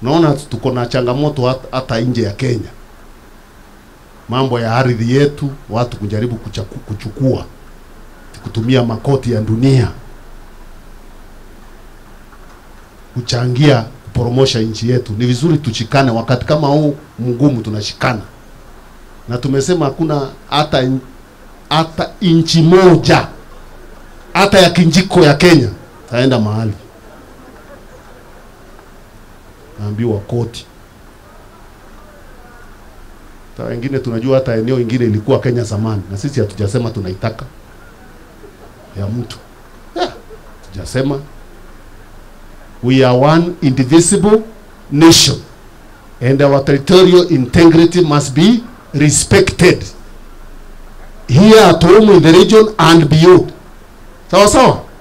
Naona tuko na changamoto hat- hata nje ya Kenya, mambo ya ardhi yetu, watu kujaribu kuchaku, kuchukua kutumia makoti ya dunia kuchangia kuporomosha nchi yetu. Ni vizuri tushikane, wakati kama huu mgumu tunashikana, na tumesema hakuna hata hata inchi moja hata ya kinjiko ya Kenya taenda mahali naambiwa koti. Hata wengine tunajua hata eneo ingine ilikuwa Kenya zamani, na sisi hatujasema tunaitaka ya mtu yeah, tujasema we are one indivisible nation and our territorial integrity must be respected here at home in the region and beyond sawa sawa